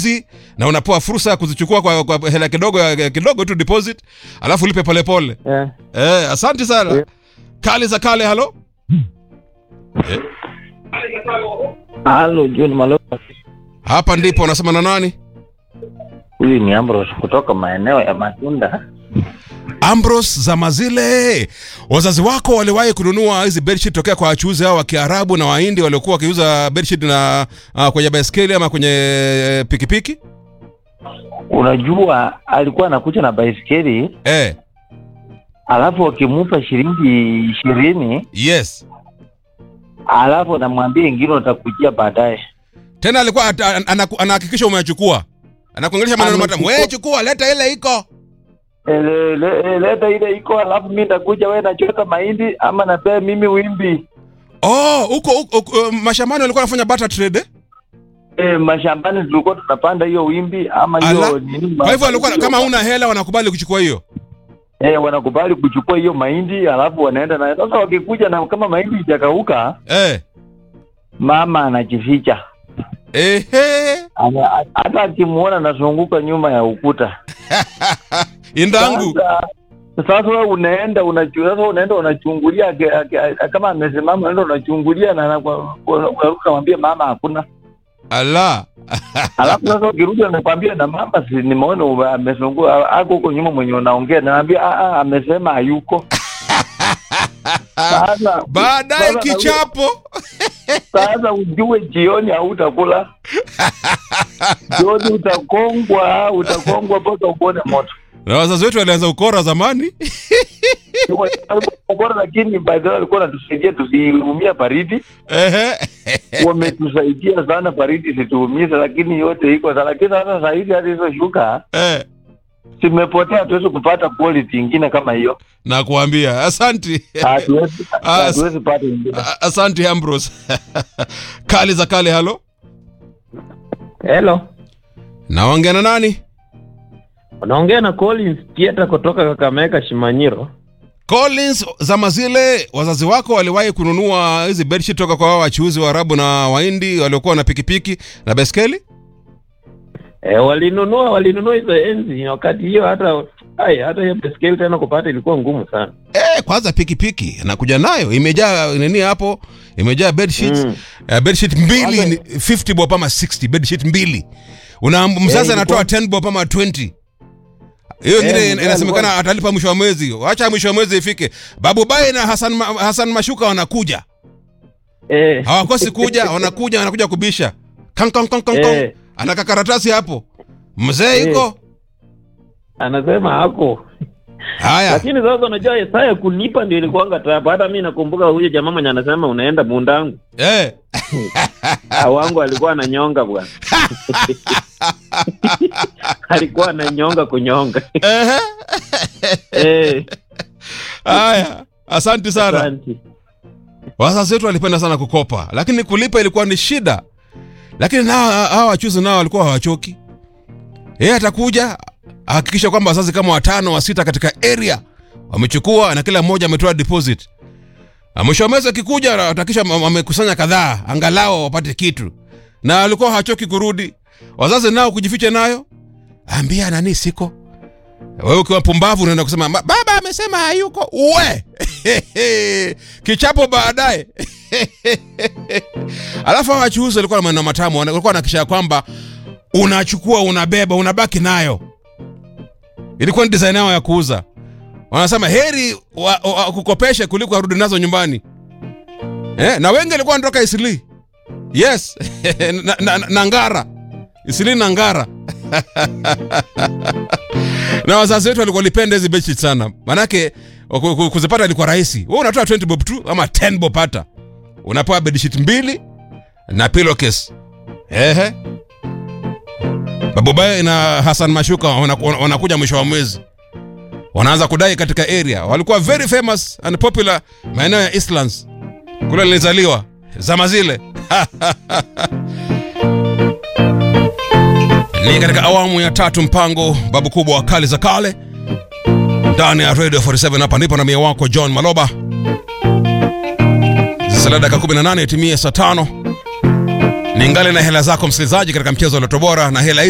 hizi na unapewa fursa ya kuzichukua kwa, kwa hela kidogo kidogo tu deposit alafu ulipe polepole Eh. eh, asante sana Eh. kale za kale halo eh, Halo John Maloba. hapa ndipo unasema na nani Huyu ni Ambrose kutoka maeneo ya Matunda. Ambrose za mazile wazazi wako waliwahi kununua hizi bedsheet tokea kwa wachuuzi hao wa kiarabu na wahindi waliokuwa wakiuza bedsheet na uh, kwenye baiskeli ama kwenye eh, pikipiki Unajua alikuwa anakuja na baisikeli eh, alafu akimupa shilingi ishirini yes alafu anamwambia ingine utakujia baadaye. tena alikuwa ata- an- anaku- anahakikisha umechukua anakuongelesha maneno matamu Amechukua. wewe chukua leta ile iko Ele- le- leta ile iko alafu mi nitakuja, wewe nachota mahindi ama napea mimi wimbi. oh huko huko- huko, uh, mashambani walikuwa wanafanya barter trade eh? E, mashambani tulikuwa tunapanda hiyo wimbi ama Ala. hiyo nini. kwa hivyo walikuwa kama huna hela wanakubali kuchukua hiyo e, wanakubali kuchukua hiyo mahindi alafu wanaenda nayo. Sasa wakikuja na kama mahindi ijakauka, eh. mama anajificha Ehe. Ana- hata akimuona anazunguka nyuma ya ukuta. indangu Sasa sasa wewe unaenda unachu- sasa unaenda unachungulia ake- ake- kama amesimama unaenda unachungulia na anaku- unamwambia mama hakuna. ala Alafu sasa ukirudi anakwambia na mama, si nimeona ume- amezunguka ako huko nyuma mwenye unaongea, naambia ah, ah, amesema hayuko. Sasa baadaye sasa- kichapo Sasa ujue jioni hautakula, jioni utakongwa, utakongwa mpaka uone moto. na wazazi wetu walianza ukora zamani Bora, lakini baadaye walikuwa wanatusaidia tusiumia baridi, Ehe. wametusaidia sana baridi situumize, lakini yote iko sana. Lakini sasa saa hizi hata hizo shuka Eh, zimepotea, hatuwezi kupata quality ingine kama hiyo, nakuambia asanti hatuwezi Ah, hatuwezi pata ingine. A- asanti Ambrose kali za kale halo Hello. naongea na nani Unaongea na Collins Kieta kutoka Kakamega Shimanyiro. Collins zama zile wazazi wako waliwahi kununua hizi bedsheet toka kwa wao wachuuzi wa Arabu na Wahindi waliokuwa na pikipiki na baiskeli E, walinunua walinunua hizo enzi wakati hiyo hata ai hata hiyo baiskeli tena kupata ilikuwa ngumu sana. Eh, kwanza pikipiki anakuja nayo imejaa nini hapo imejaa bedsheets Mm. uh, bedsheet mbili Kwanza- ni 50 bob ama 60 bedsheet mbili una mzazi ilikuwa- anatoa 10 bob ama 20 hiyo Eh, ingine ilikuwa- inasemekana atalipa mwisho wa mwezi wacha mwisho wa mwezi ifike babu bai na Hassan, Ma- Hassan mashuka wanakuja Eh. hawakosi kuja wanakuja wanakuja kubisha kang, kang, kang, kang, kang. Eh. anaka karatasi hapo mzee Eh. yuko Anasema hako. haya Lakini sasa unajua saa ya kulipa ndio ilikuwanga tapa. Hata mimi nakumbuka huyo jamaa mwenye anasema unaenda mundangu. eh. Ah, wangu alikuwa ananyonga bwana. alikuwa ananyonga kunyonga. Ehe. eh. haya asante sana Asante. wazazi wetu walipenda sana kukopa lakini kulipa ilikuwa ni shida lakini nao hawa wachuzi nao walikuwa hawachoki yeye atakuja ahakikisha kwamba wazazi kama watano wa sita katika area wamechukua na kila mmoja ametoa deposit Na mwisho wa mwezi akikuja atakisha wamekusanya kadhaa angalau wapate kitu na walikuwa hawachoki kurudi wazazi nao kujificha nayo ambia nani siko wewe ukiwa pumbavu unaenda kusema "Ma- baba amesema hayuko uwe kichapo baadaye alafu hawa wachuuzi walikuwa na maneno matamu wana- walikuwa nakisha kwamba unachukua unabeba unabaki nayo ilikuwa ni design yao ya kuuza wanasema heri wa, wa, kukopeshe kuliko arudi nazo nyumbani eh, na wengi walikuwa wanatoka isili yes na, na, na, na ngara isili na ngara na wazazi wetu walikuwa walipenda hizi bedsheet sana manake ku- ku- kuzipata ilikuwa rahisi wewe unatoa 20 bob tu ama 10 bob hata unapewa bedsheet mbili na pillowcase ehe babubaye na hasan mashuka wanaku- wana- wanakuja mwisho wa mwezi wanaanza kudai katika area walikuwa very famous and popular maeneo ya eastlands kule nilizaliwa zama zile ni katika awamu ya tatu mpango babu kubwa wa kali za kale ndani ya radio 47 hapa ndipo na mia wako john maloba zisala dakika 18 itimie saa tano ningali na hela zako msikilizaji katika mchezo wa loto bora na hela hizi